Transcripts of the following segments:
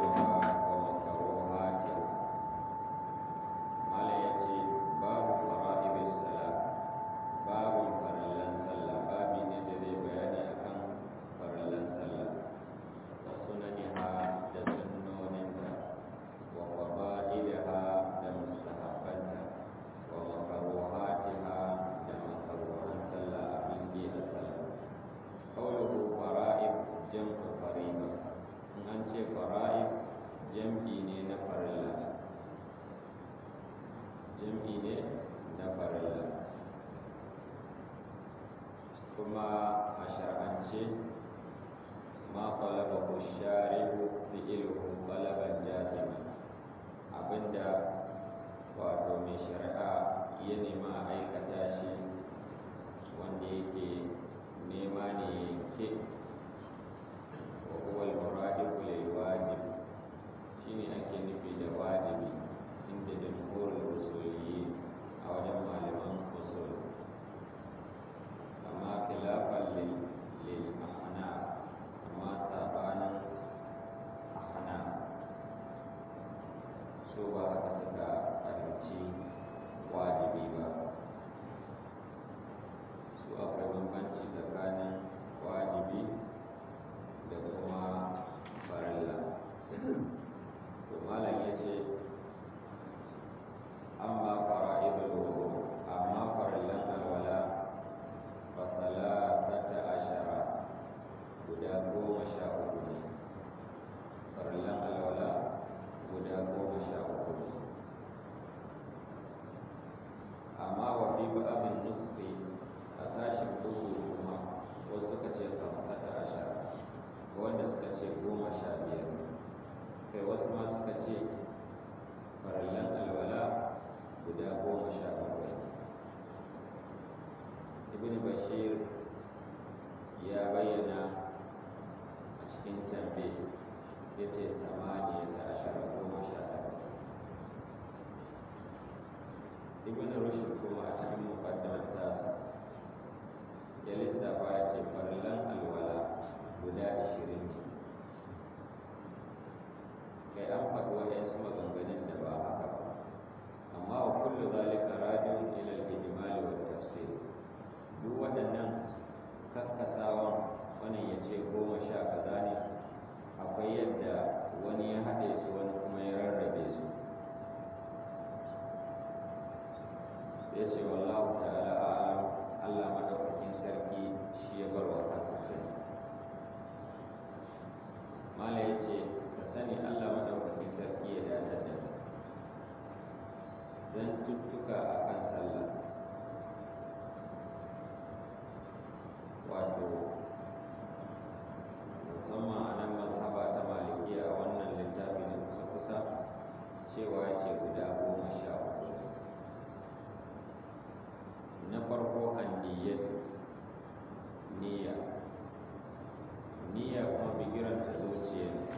sunaniha wa makaruhatiha mala yace babu fara'ibis sala babu farallan sallah babi ne da zai bayani akan farallan sallah wa sunaniha da sunnoninta wa fada'ilaha da mustahabbanta wa makaruhatiha da makaruhan sallah abin bi a sallah qawluhu fara'ib jam'u fariba in an ce fara'ib jam'i ne na farilla jam'i ne na farilla kuma a shar'ance ma talabahu shari'u fi'luhu talaban jazima abinda wato mai shari'a ya nema a aikata shi wanda yake nema ne yanke wa huwa al-muradifu lil wajib shine ake nufi da wajibi inda jamhurul usuliyyi a wajen malaman usul amma khilafan lil lil ahnaf amma sabanin ahnaf so ba haka suka fahimci wajibi ba su akwai bambanci tsakanin wajibi da kuma farilla to malam ya ce amma fara'idul wudu amma farillan alwala fa salasata ashara guda goma sha uku ne farillan alwala guda goma sha uku ne amma wa fi ba'abin nufi a sashen bugu kuma wasu suka ce kamsata ashara wanda suka ce goma sha biyar kai wasu ma suka ce farallan alwala guda goma sha bakwai ibn bashir ya bayyana a cikin tambe ya ce samaniya ta ashara goma sha takwas ibn rushd kuma a cikin muqaddimar tasa ya lissafa ya ce farallan alwala guda ashirin ne kai an faɗi waɗansu maganganun da ba haka ba amma wa kullu zalika radiun ila al-ijmal wa tafsir duk waɗannan kakkasawan wannan ya ce goma sha kaza ne akwai yadda wani ya haɗe su wani kuma ya rarrabe su ya ce wallahu ta'ala a'lam Allah madaukakin sarki shi ya bar wa kansa sani mala ya ce ka sani Allah madaukakin sarki ya dace da zan tuttuka a kan sallah wato musamman a nan mazhaba ta maliki a wannan littafi na kusa-kusa cewa ya ce guda goma sha uku na farko an niyyatu niyya niyya kuma bigiranta zuciya ne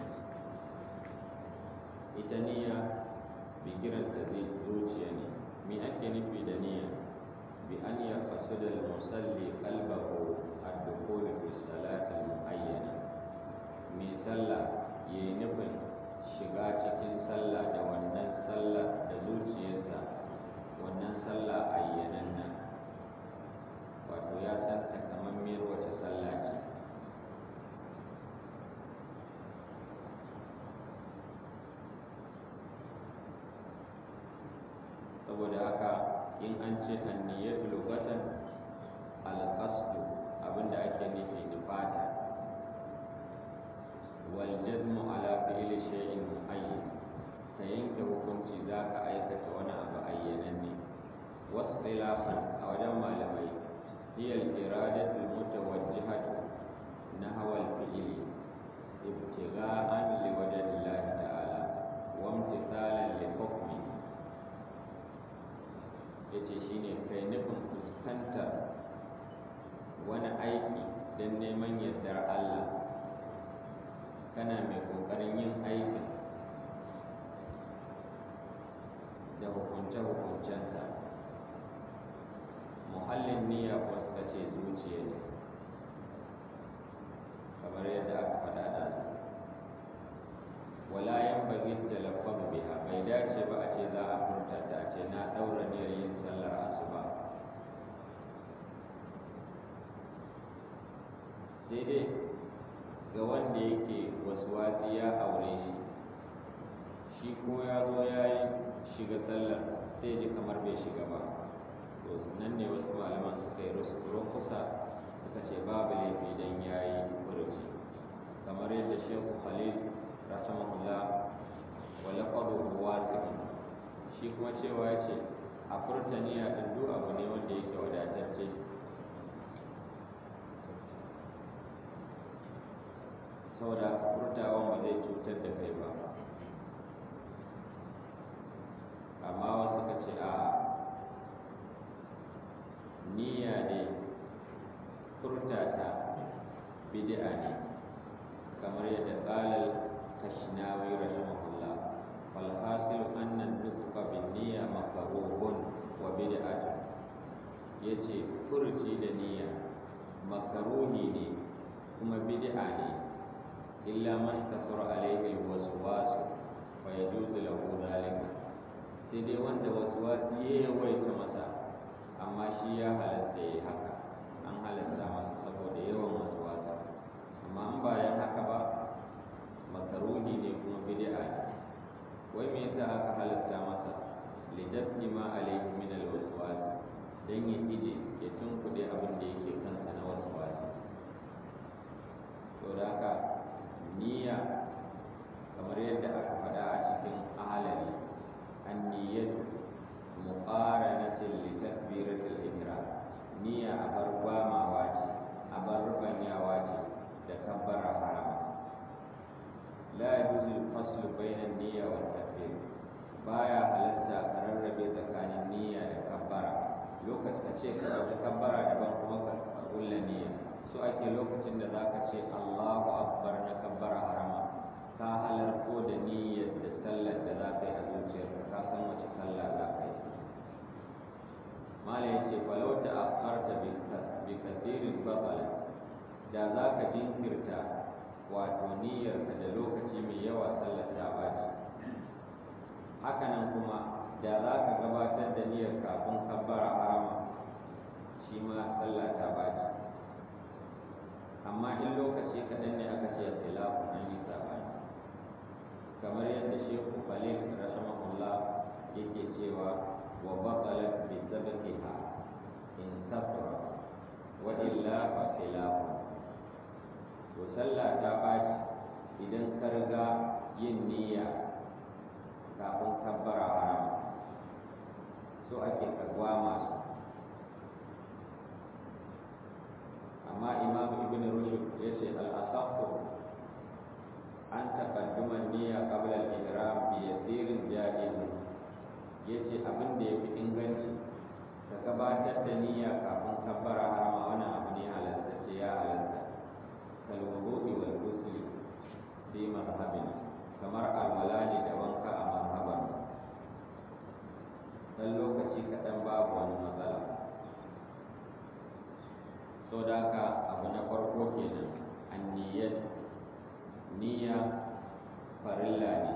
ita niyya bigiranta zuciya ne me ake nufi da niyya bi an ya da musalli qalbahu ad-dukhul fi salati muayyana mai sallah yayi nufin shiga cikin sallah da wannan sallah da zuciyarsa wannan sallah ayyanan nan wato ya san takamammiyar wace sallah ce saboda haka in an ce anniyatu lugatan alqasdu abinda ake nufi nufata wal jazmu ala fi'li shay'in muayyan ka yanke hukunci zaka aikata wani abu ayyananne wasu khilafan a wajen malamai hiya al-iradatu al-mutawajjihatu nahwa al-fi'li ibtigha'an li wajhi Allah ta'ala wa imtithalan li hukmihi ya ce shi ne kai nufin fuskantar wani aiki don neman yardar Allah kana mai ƙoƙarin suka ce babu laifi don ya yi furuci kamar yadda shehu khalil rahimahullah wa laqaduhu wasi'un shi kuma cewa ya ce a furtaniya din duk abu ne wanda yake wadatacce saboda furtawan ba zai cutar da kai ba amma wasu ka ce a niyya ne furtata bid'a ne kamar yadda qalal kashnawi rahimahullah wal hasil anna nutqa bin niyya makruhun wa bid'atun yace furci da niyya makruhi ne kuma bid'a ne illa man kasura alayhi alwaswas fa yajuzu lahu dhalika sai dai wanda waswasi ya yawaita masa amma shi ya halatta ya haka an halatta masa saboda yawan waswasi amma an bayan haka ba makaruhi ne kuma bid'a ne wai me yasa aka halatta masa lidafni ma alayhi min alwaswas dan ya ije ya tunkuɗe abin da yake kansa na waswasi to da haka niyya kamar yadda aka faɗa a cikin ahalari anniyatu muqaranatin li takbiratil ihram niyya a bar gwamawa ce a bar rubanyawa ce da kabbara harama la yajuzu al-fasl bayna an-niyya wa takbir baya halatta ka rarrabe tsakanin niyya da kabbara lokacin ka ce ka ɗauki kabbara daban kuma ka kulla niyya so ake lokacin da zaka ce Allahu akbar na kabbara harama ka halarto da niyyar da sallar da za ka yi a zuciyarka ka san wace sallah za ka yi mala ya ce falau ta akharta bi kathirin batala da za ka jinkirta wato niyyarka da lokaci mai yawa sallar ta baci hakanan kuma da za ka gabatar da niyyar kafin kabbara harama shi ma sallah ta baci amma in lokaci kaɗan ne aka ce khilafu an yi sabani kamar yadda shehu khalil rahimahullah yake cewa wa batalat bi sabqiha in kafara wa illa fa khilafu to sallah ta baci idan ka riga yin niyya kafin kabbara harama so ake kagwa masu amma imam ibn rushd ya ce al-asaqu an taqadduma niyya qabla al-ihram bi yasirin jaiz yace abin da yafi inganci ka gabatar da niyya kafin kabbara harama wannan abu ne halattacce ya halatta kal wudu'i wal ghusl fi mazhabina kamar alwala ne da wanka a mazhaban dan lokaci kaɗan babu wani matsala so da haka abu na farko kenan anniyat niyya farilla ne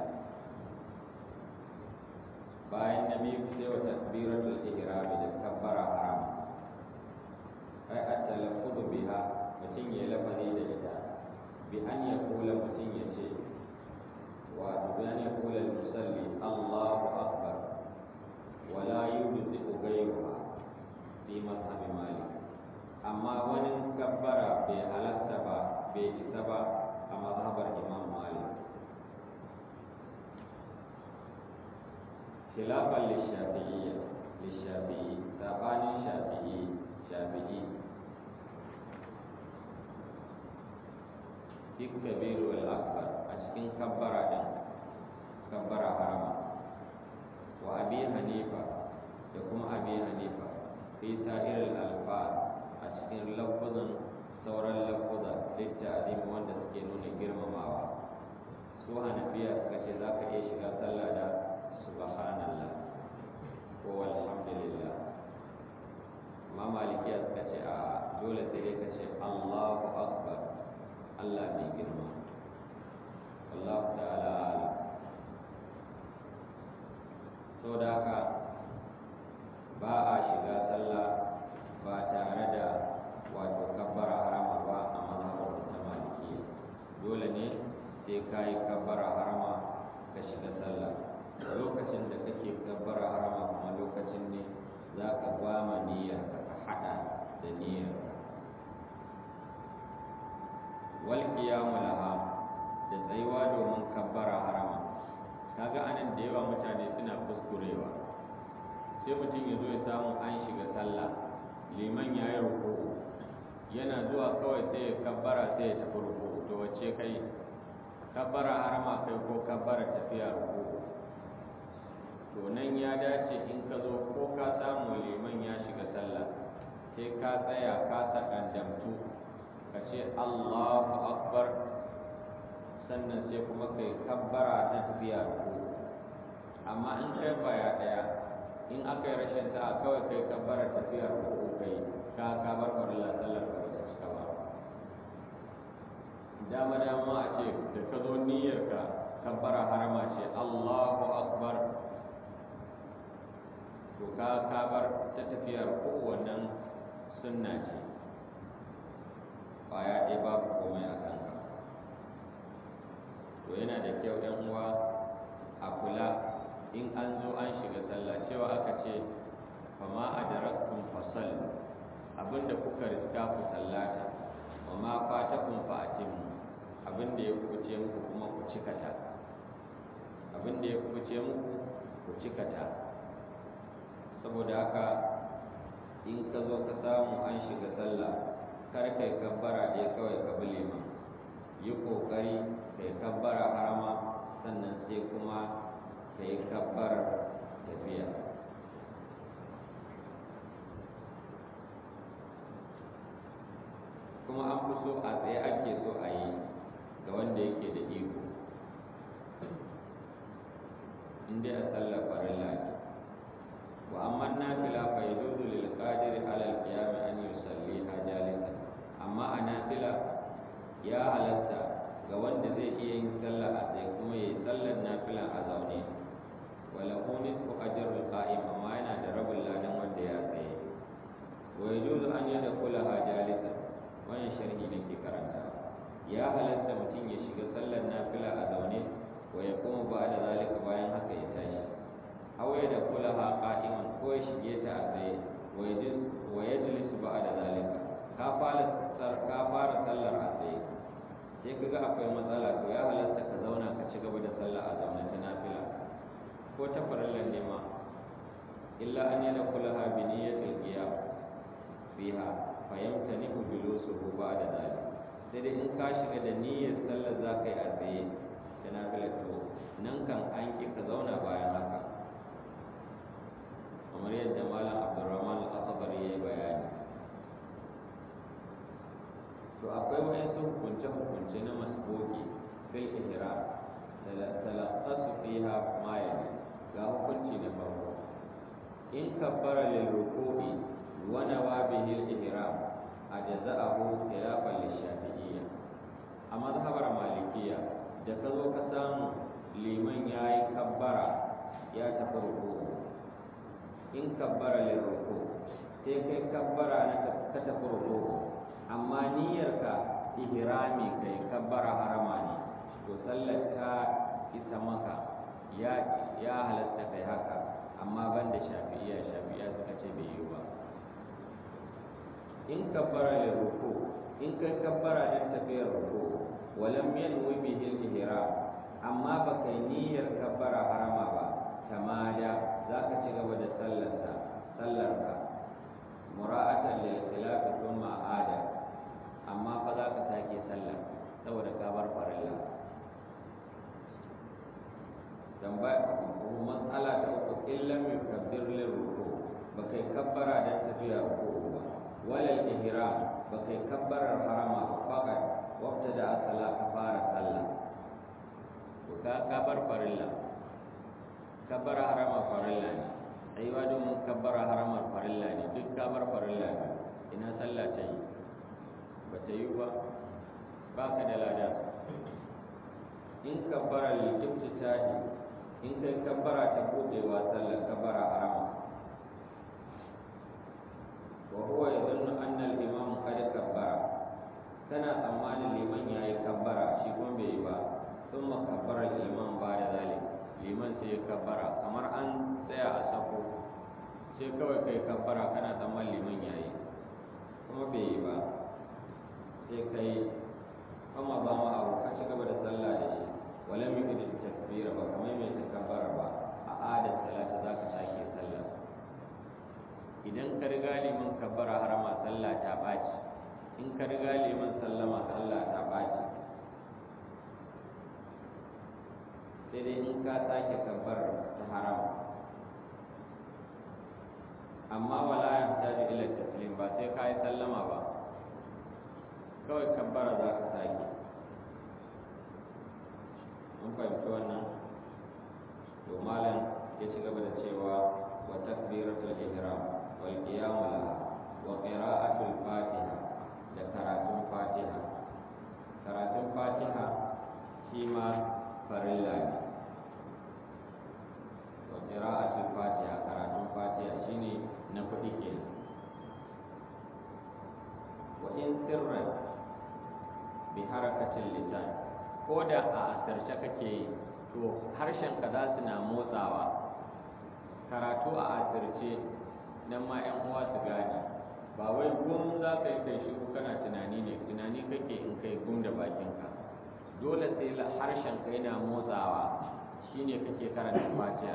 bayan na biyu sai wa takbiratul ihram da kabbara haram ai at-talaffuz biha mutum ya lafazi da ita bi an ya kula mutum ya ce wa bi an ya kula musalli Allahu akbar wa la yujzi'u ghayruha fi mazhabi malik amma wani kabbara bai halatta ba bai isa ba a mazhabar imam malik khilafan lishafi'iyya lishafi'i sabanin shafi'i shafi'i fi kabiru al-akbar a cikin kabbara din kabbara harama wa abi hanifa da kuma abi hanifa fi sa'ir al-alfaz a cikin lafuzan sauran lafuza littazim wanda suke nuna girmamawa su hanafiya suka ce za ka iya shiga sallah da subhanallah ko alhamdulillah amma malikiya suka ce a dole sai dai ka ce allahu akbar allah mai girma wallahu ta'ala ala so da haka ba a shiga sallah ba tare da wato kabbara harama ba a mazhabar ta malikiya dole ne sai ka yi kabbara harama ka shiga sallah lokacin da kake kabbara harama kuma lokacin ne za ka gwama niyyar ka ka haɗa da niyyar wal qiyamu laha da tsayuwa domin kabbara harama kaga anan da yawa mutane suna kuskurewa sai mutum ya zo ya samu an shiga sallah liman ya yi ruku'u yana zuwa kawai sai ya kabbara sai ya tafi ruku'u to wacce kai kabbara harama kai ko kabbara tafiya ruku'u to nan ya dace in ka zo ko ka samu liman ya shiga sallah sai ka tsaya ka sakandamtu ka ce Allahu akbar sannan sai kuma kai kabbara ta tafiya ruku'u amma in kai baya daya in aka yi rashin sa'a kawai kai kabbara tafiya ruku'u kai ka ka bar farilla sallar ka ta cika ba dama dama a ce da ka zo niyyar ka kabbara harama ce Allahu akbar to ka ka bar ta tafiya ruku'u wannan sunna ce baya ɗaya babu komai a kanka to yana da kyau ɗan uwa a kula in an zo an shiga sallah cewa aka ce fama adarakum fasal abinda kuka riska ku sallata wa ma fatakum fa atimmu abinda ya kuce muku kuma ku cikata abinda ya kuce muku ku cikata saboda haka in ka zo ka samu an shiga sallah kar kai kabbara ɗaya kawai ka bi liman yi ƙoƙari kai kabbara harama sannan sai kuma ka yi kabbarar tafiya kuma an fi so a tsaye ake so a yi ga wanda yake da iko inda a sallar farilla ne wa amma nafila fa yajuzu lil qadiri ala al qiyam an yusalliha jalisan amma a nafila ya halatta ga wanda zai iya yin sallah a tsaye kuma yayi sallar nafila a zaune wala nisfu ajrul qa'im amma yana da rabin ladan wanda ya tsaye wa yajuzu an yadkhulaha jalisan wannan sharhi nake karanta ya halatta mutum ya shiga sallar nafila a zaune wa ya kuma ba da zalika bayan haka ya tashi aw ya dakulaha qa'iman ko ya shige ta a tsaye wa yajlis wa yajlis ba da zalika ka fara ka fara sallar a tsaye sai kaga akwai matsala to ya halatta ka zauna ka ci gaba da sallah a zaune ta nafila ko ta farallan ne ma illa an yana kulaha bi niyyatil qiyam fiha fa yamtani'u julusuhu ba'da dhalik sai dai in ka shiga da niyyar sallar za ka yi a tsaye da nafila to nan kan an ki ka zauna bayan haka kamar yadda malam abdurrahman al-asabari ya yi bayani to akwai wayansu hukunce-hukunce na masboki fil ihram talaqasu fiha ma yali ga hukunci na farko in kabbara lil ruku'i wa nawa bihi al ihram ajza'ahu khilafan lil shafi'iyya a mazhabar malikiyya da ka zo ka samu liman yayi kabbara ya tafi ruku'u in kabbara lil ruku' sai kai kabbara na ka tafi ruku'u amma niyyarka ihrami kai kabbara harama ne to sallar ta isa maka ya ya halatta kai haka amma banda shafi'iyya shafi'iyya suka ce bai yi ba in kabbara lil ruku in kai kabbara dan tafiyar ruku walam yanwi bihi al-ihram amma ba kai niyyar kabbara harama ba tamada zaka ci gaba da sallarsa sallarka mura'atan lil khilaf thumma ada amma fa za ka sake sallah saboda ka bar farilla tambaya matsala ta uku illam yukabbir lil ruku ba kai kabbara dan tafiya ruku ba walal ihram ba kai kabbarar harama ba faqat waqta da asala ka fara sallah to ka ka bar farilla kabbara harama farilla ne aiwa domin kabbara haramar farilla ne duk ka bar farilla ne ina sallah ta yi ba ta yi ba ba ka da lada in kabbara likifta tahi in kai kabbara ta buɗewa sallar kabbara harama wa huwa yadhunnu anna al-imam qad kabbara kana tsammanin liman yayi kabbara shi kuma bai yi ba thumma kabbara al-imam ba da zalik liman sai ya kabbara kamar an tsaya a sako sai kawai kai kabbara kana tsammanin liman yayi kuma bai yi ba sai kai kuma ba ma abu ka ci gaba da sallah da shi wala mi da takbira ba kamar mai takabbara ba a adar salata za ka sake sallah idan ka riga liman kabbara harama sallah ta ɓaci in ka riga liman sallama sallah ta ɓaci sai dai in ka sake kabbar ta harama amma wala ya taji ila taslim ba sai ka yi sallama ba kawai kabbara za ka sake mun fahimci wannan to malam ya ci gaba da cewa wa takbiratul ihram wal qiyam laha wa qira'atul fatiha da karatun fatiha karatun fatiha shi ma farilla ne wa qira'atul fatiha karatun fatiha shine na kuɗi kenan wa in sirran bi harakatil lisan ko da a asirce kake yi to harshen ka za su na motsawa karatu a asirce nan ma yan uwa su gane ba wai gum za ka yi kai shiru kana tunani ne tunani kake in kai gum da bakinka dole sai harshen ka yana motsawa shine kake karanta fatiha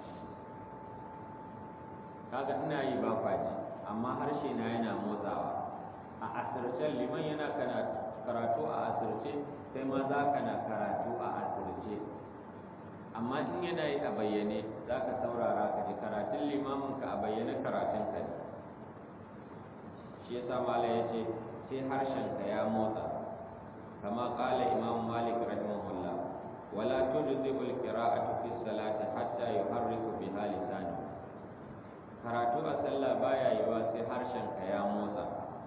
kaga ina yi ba kwaji amma harshe na yana motsawa a asircen liman yana karatu a asirce sai ma za ka na karatu a asirce amma in yana yi a bayyane za ka saurara ka ji karatun limamin ka a bayyane karatun ka ne shi yasa mala ya ce sai harshen ka ya motsa kama kala imam malik rahimahullah wala tujzibu alqira'atu fi salati hatta yuharriku biha lisani karatu a sallah baya yiwa sai harshen ka ya motsa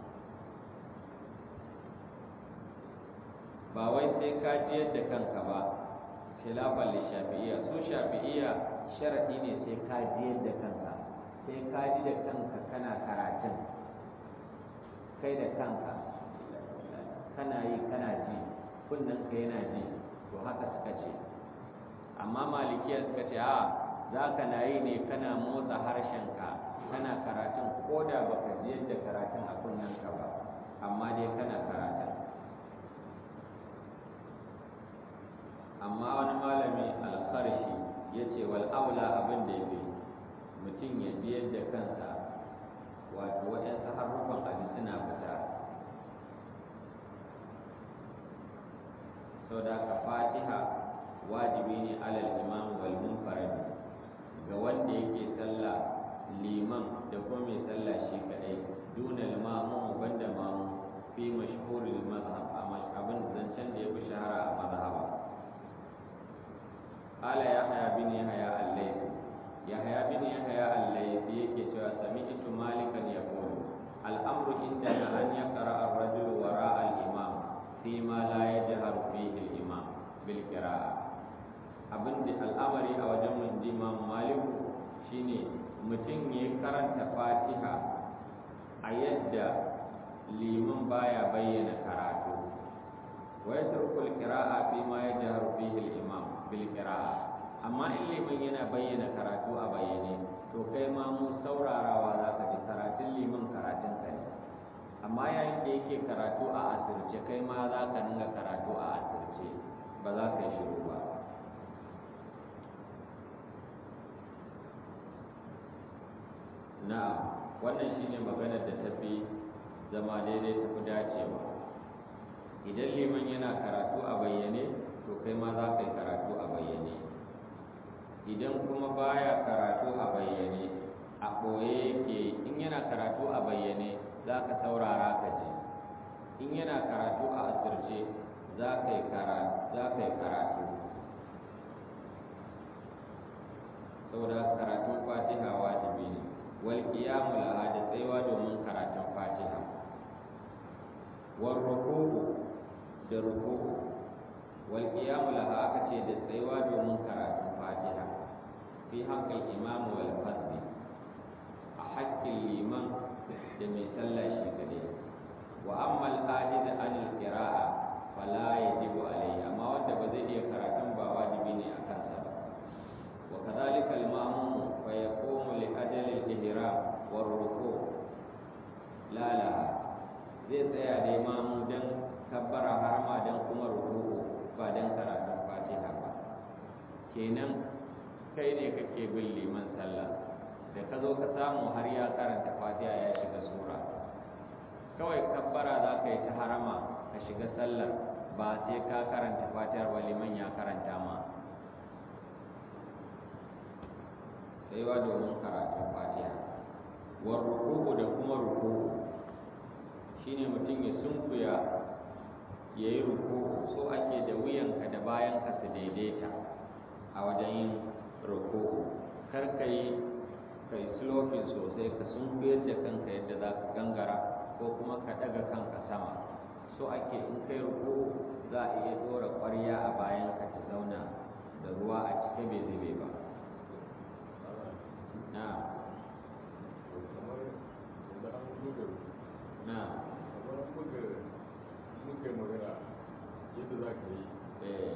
ba wai sai ka ji yadda kanka ba khilafan li shafi'iyya su shafi'iyya sharadi ne sai ka ji yadda kanka sai ka ji da kanka kana karatun kai da kanka kana yi kana ji kunnen ka yana ji to haka suka ce amma malikiya suka ce a za ka na yi ne kana motsa harshenka kana karatun ko da baka ji yadda karatun a kunnenka ba amma dai kana karatun amma wani malami alfarshi ya ce wal aula abin da ya fi mutum ya ji yadda kansa wato waɗansu harufan abin suna fita sau da ka fatiha wajibi ne alal imam wal munfarid ga wanda yake sallah liman da kuma mai sallah shi kadai dunal mamu banda mamu fi mashhuril mazhab abin zancen da ya fi shahara a mazhaba qala yahya bin yahya al-laythi yahya bin yahya al-laythi yake cewa sami'tu malikan yaqulu al-amru indana an yaqra ar-rajul wara al-imam fi ma la yajharu fihi al-imam bil qira'ah abin da al'amari a wajen mun ji imam maliku shine mutum ya karanta fatiha a yadda liman baya bayyana karatu wa yatrukul qira'a fi ma yajharu fihi al-imam bil qira'a amma in liman yana bayyana karatu a bayyane to kai ma mu saurarawa za ka ji karatun liman karatun ka ne amma yayin da yake karatu a asirce kai ma za ka dinga karatu a asirce ba za ka yi shiru ba na wannan shine maganar da tafi zama daidai tafi dacewa idan liman yana karatu a bayyane to kai ma za ka yi karatu a bayyane idan kuma baya karatu a bayyane a ɓoye yake in yana karatu a bayyane za ka saurara ka ji in yana karatu a asirce za ka yi karatu saboda karatun fatiha wajibi ne wal qiyamu laha da tsayuwa domin karatun fatiha war ruku'u da ruku'u wal qiyamu laha aka ce da tsayuwa domin karatun fatiha fi haqqil imam wal fadli a haƙƙin liman da mai sallah shi gade wa amma al ajiz an al qira'a fala yajibu alayhi amma wanda ba zai iya karatun ba wajibi ne a kansa ba wa kadhalika al ma'mum fa yaqumu li ajali al ihram war ruku' la la zai tsaya dai mamu dan kabbara harama dan kenan kai ne kake bin liman sallah da ka zo ka samu har ya karanta fatiha ya shiga sura kawai kabbara za ka yi ta harama ka shiga sallar ba sai ka karanta fatihar ba liman ya karanta ma tsayuwa domin karatun fatiha war ruku'u da kuma ruku'u shine mutum ya sunkuya ya yi ruku'u so ake da wuyanka da bayanka su daidaita a wajen yin ruku'u kar ka yi kai slopin sosai ka sunkuyar da kanka yadda za ka gangara ko kuma ka daga kanka sama so ake in kai ruku'u za a iya dora ƙwarya a bayanka ta zauna da ruwa a cike bai zube ba na na muka yi magana yadda za ka yi eh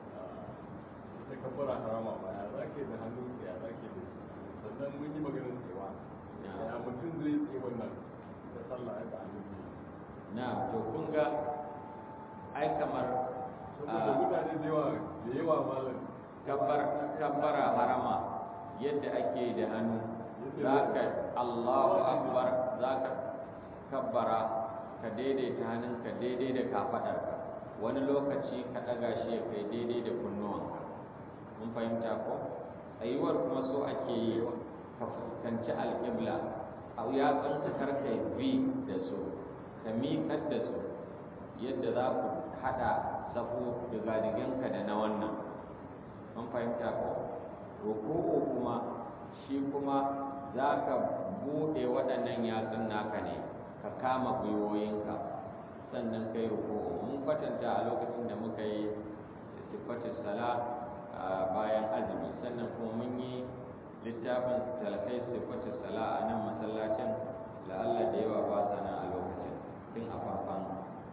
ita kabbara harama ba ya za ka yi da hannun ya za ka yi da sannan mun yi maganin tsewa ya mutum zai tsaye wannan ta sallah ya da hannun biyu na to kun ga ai kamar saboda mutane da yawa da yawa malam kabbar kabbara harama yadda ake da hannu zaka Allahu akbar zaka kabbara ka daidaita hannunka daidai da kafadarka wani lokaci ka daga shi ya kai daidai da kunnuwanka mun fahimta ko tsayuwar kuma so ake yi ka fuskanci alƙibla a yatsunka karka bi da su ka miƙar da su yadda za ku haɗa safo digadiganka da na wannan mun fahimta ko ruku'u kuma shi kuma za ka buɗe waɗannan yatsun naka ne ka kama gwiwoyinka sannan kai ruku'u mun kwatanta a lokacin da muka yi sifatin sala bayan azumi sannan kuma mun yi littafin talkai sifatin sala a nan masallacin la'alla da yawa ba sa nan a lokacin tun a farkon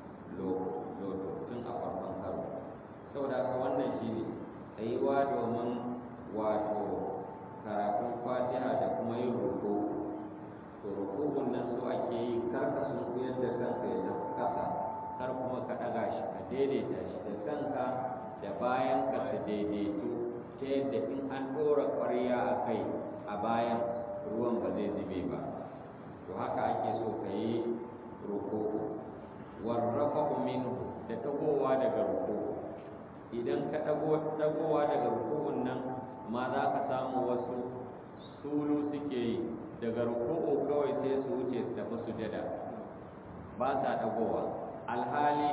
loto tun a farkon karo saboda haka wannan shi ne tsayuwa domin wato karatun fatiha da kuma yin ruku to rukun nan su ake yi kar ka sun kuyar da kanka ya tafi ƙasa kar kuma ka ɗaga shi ka daidaita shi da kanka da bayan ka su daidaitu ta yadda in an ɗora ƙwarya a kai a bayan ruwan ba zai zube ba to haka ake so ka yi ruku warrafa minhu da tagowa daga ruku idan ka dagowa daga rukun nan ma za ka samu wasu sulu suke yi daga ruku'u kawai sai su wuce su tafi sujada ba sa dagowa alhali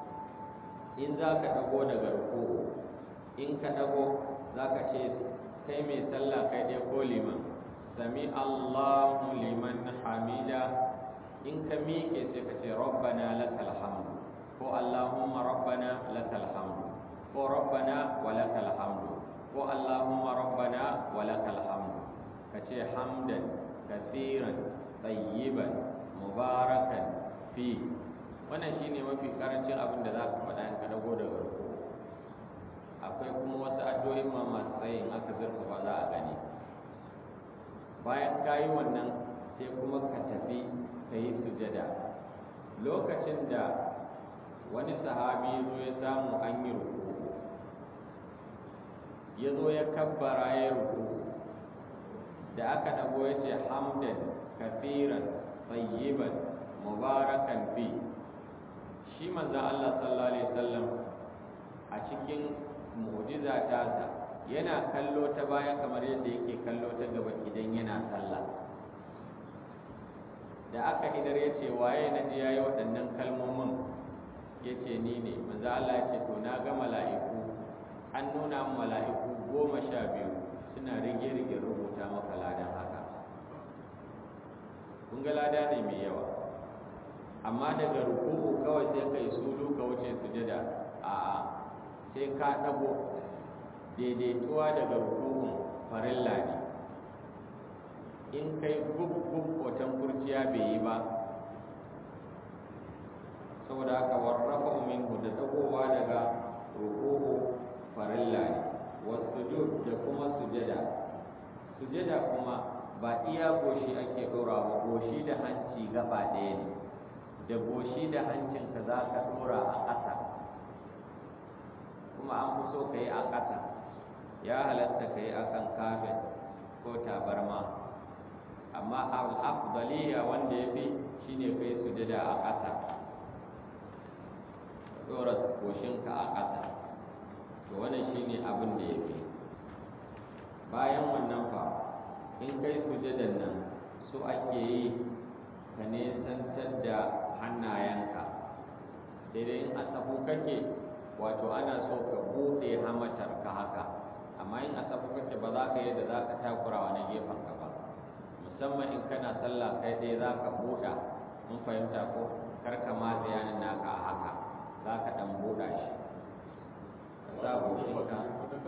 in za ka dago daga ruku'u in ka dago za ka ce kai mai sallah kai ɗaya ko liman sami allahu liman hamida in ka miƙe sai ka ce rabbana lakal hamdu ko allahumma rabbana lakal hamdu ko rabbana wa lakal hamdu ko allahumma rabbana wa lakal hamdu ka ce hamdan kathiran tayyiban mubarakan fi wannan shine mafi karancin abin da za ka faɗa in ka dago daga ruku akwai kuma wasu addu'o'in ma masu tsayi in aka zurfafa za a gani bayan ka yi wannan sai kuma ka tafi ka yi sujada lokacin da wani sahabi zo ya samu an yi ruku ya zo ya kabbara ya ruku da aka dago ya ce hamdan kafiran tayyiban mubarakan fi shi manzan Allah sallallahu alaihi wasallam a cikin mu'jiza tasa yana kallo ta baya kamar yadda yake kallo ta gaba idan yana sallah da aka idar ya ce waye na ji yayi waɗannan kalmomin ya ce ni ne manzan Allah ya ce to na ga mala'iku an nuna mala'iku goma sha biyu suna rige-rige rubuta maka ladan haka kun ga lada ne mai yawa amma daga ruku'u kawai sai ka yi sulu ka wuce sujada a'a sai ka ɗago daidaituwa daga ruku'un farilla ne in kai gub-gub watan kurciya bai yi ba saboda haka warrafa minhu da dagowa daga ruku'u farilla ne wasujud da kuma sujada sujada kuma ba iya goshi ake ɗora ba goshi da hanci gaba ɗaya ne da goshi da hancinka za ka ɗora a ƙasa kuma an fi so ka yi a ƙasa ya halatta ka yi akan kafin ko tabarma amma al-afdaliya wanda ya fi shine kai sujada a ƙasa dora goshinka a ƙasa to wannan shine abin da ya fi bayan wannan fa in kai sujadan nan su ake yi ka nesantar da hannayenka sai dai in a safu kake wato ana so ka buɗe hamatar ka haka amma in a safu kake ba za ka yi da za ka takura wani gefen ka ba musamman in kana sallah kai ɗaya za ka buɗa mun fahimta ko kar ka matsa yanin naka a haka za ka ɗan buɗa shi ka sa goshinka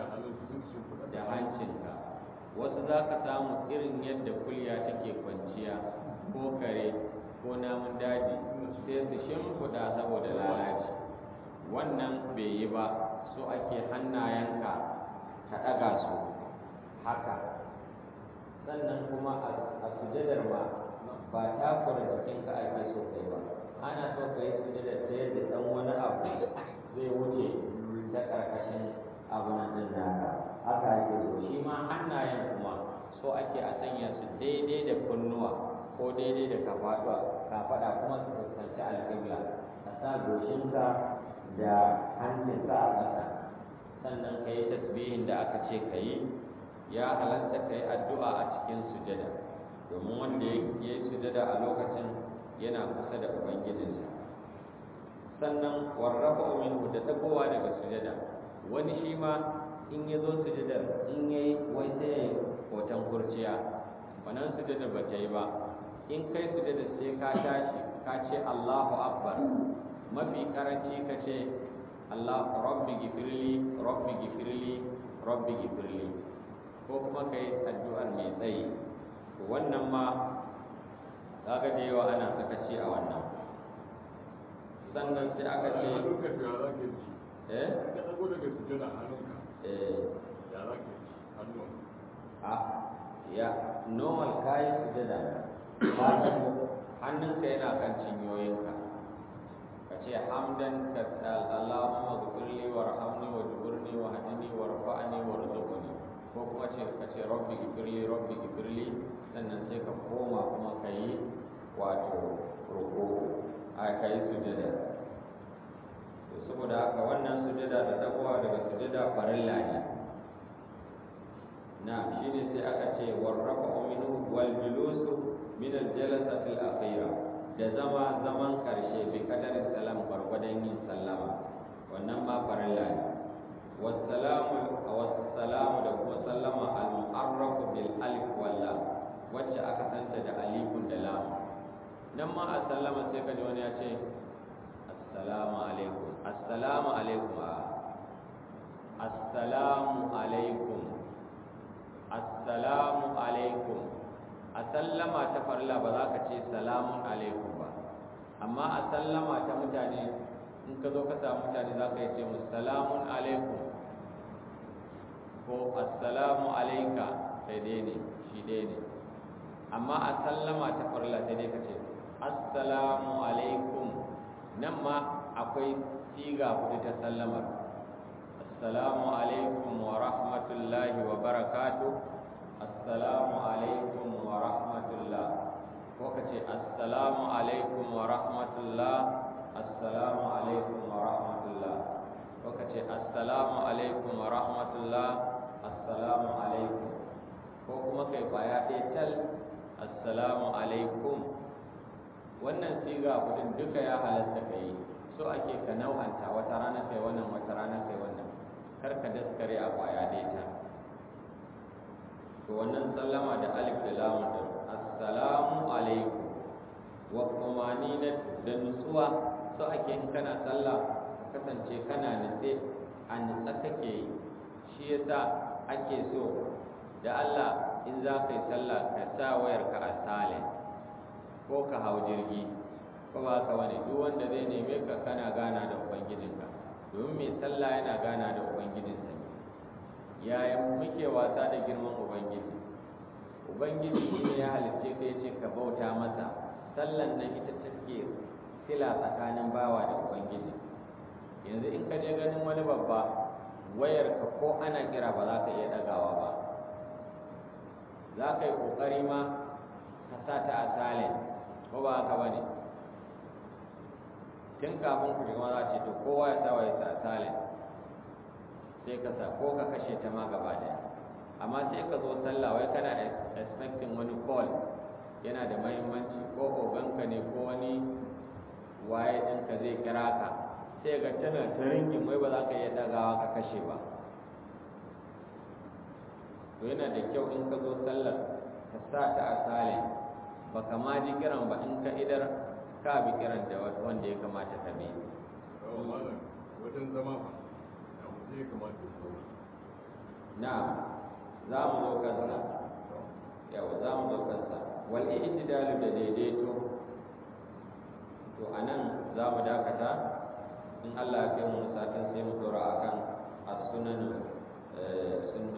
da hancinka wasu za ka samu irin yadda kulya take kwanciya ko kare ko namun daji sai su shimfiɗa saboda lalaci wannan bai yi ba so ake hannayenka ka ɗaga su haka sannan kuma a sujadar ma ba takura jikinka ake so kai ba ana so ka yi sujadar ta yadda ɗan wani abu zai wuce ta ƙarƙashin abu nan ɗin naka haka ake so shi ma hannayen kuma so ake a sanya su daidai da kunnuwa ko daidai da kafaɗa kafaɗa kuma su fuskanci alƙibla ka sa goshinka da hancinka a ƙasa sannan ka yi tasbihin da aka ce ka yi ya halatta ka yi addu'a a cikin sujada domin wanda ya yi sujada a lokacin yana kusa da ubangijinsa sannan warrafa minhu da dagowa daga sujada wani shi ma in ya zo sujadar in ya yi wai sai ya yi hoton kurciya wannan sujada ba ta yi ba in kai sujada sai ka tashi ka ce Allahu Akbar mafi karanci ka ce Allah rabbi gifirli rabbi gifirli rabbi gifirli ko kuma kai addu'ar mai tsayi wannan ma kaga da yawa ana sakaci a wannan sannan sai aka ce eh ka dago daga sujada hannunka eh ya za ka yi hannun a ya normal kayi sujada ka dago hannunka yana kan cinyoyinka ka ce hamdan ka Allahumma ghfirli warhamni wajburni wahdini warfa'ni warzuqni ko kuma ce ka ce rabbi ghfirli rabbi ghfirli sannan sai ka koma kuma ka yi wato roƙo a ka yi sujada to saboda haka wannan sujada da dagowa daga sujada farilla ne na shine sai aka ce warrafa minhu wal julusu min al jalasati al akhira da zama zaman karshe bi kadarin salam gwargwadon yin sallama wannan ma farilla ne wassalamu wassalamu da kuma sallama al mu'arrafu bil alif wal lam wacce aka santa da alifun da lam nan ma a sallama sai ka ji wani ya ce assalamu alaikum assalamu alaikum a assalamu alaikum assalamu alaikum a sallama ta farla ba za ka ce salamun alaikum ba amma a sallama ta mutane in ka zo ka samu mutane za ka yi ce musu salamun alaikum ko assalamu alaika sai dai ne shi dai ne amma a sallama ta farla sai dai ka ce assalamu alaikum nan ma akwai siga kuɗi ta sallamar assalamu alaikum wa rahmatullahi wa barakatuh assalamu alaikum wa rahmatullah ko ka ce assalamu alaikum wa rahmatullah assalamu alaikum wa rahmatullah ko ka ce assalamu alaikum wa rahmatullah assalamu alaikum ko kuma kai kwaya ɗaya tal assalamu alaikum wannan siga kudin duka ya halatta ka yi so ake ka nau'anta wata rana kai wannan wata rana kai wannan kar ka daskare a kwaya ɗaya to wannan sallama da alif da lamun da assalamu alaikum wa kumani na da nutsuwa so ake in kana sallah ka kasance kana nutse a nutsa kake yi shi yasa ake so da Allah in za ka yi sallah ka sa wayarka a silent ko ka hau jirgi ko ba ka wani duk wanda zai neme ka kana gana da ubangijinka domin mai sallah yana gana da ubangijinsa ne yaya muke wasa da girman ubangiji ubangiji shi ne ya halicce ka yace ka bauta masa sallan nan ita take sila tsakanin bawa da ubangiji yanzu in ka je ganin wani babba wayarka ko ana kira ba za ka iya ɗagawa ba za ka yi ƙoƙari ma ka sa ta a silent ko ba haka ba ne tun kafin ku shiga za ce to kowa ya sa wayarsa a silent sai ka sa ko ka kashe ta ma gaba daya amma sai ka zo sallah wai kana expecting wani call yana da mahimmanci ko oganka ne ko wani waye ɗinka zai kira ka sai ga tana ta ringin wai ba za ka iya dagawa ka kashe ba to yana da kyau in ka zo sallar ka sa ta a silent ba ka ma ji kiran ba in ka idar ka bi kiran da wanda ya kamata ka bi Yawan malam wajen zama fa ya mutu ya kamata ya zauna. na za mu zo kansa yawa za mu zo kansa wal i'tidalu da daidaito to anan za mu dakata in Allah ya kai mu satin sai mu dora akan as-sunan sunno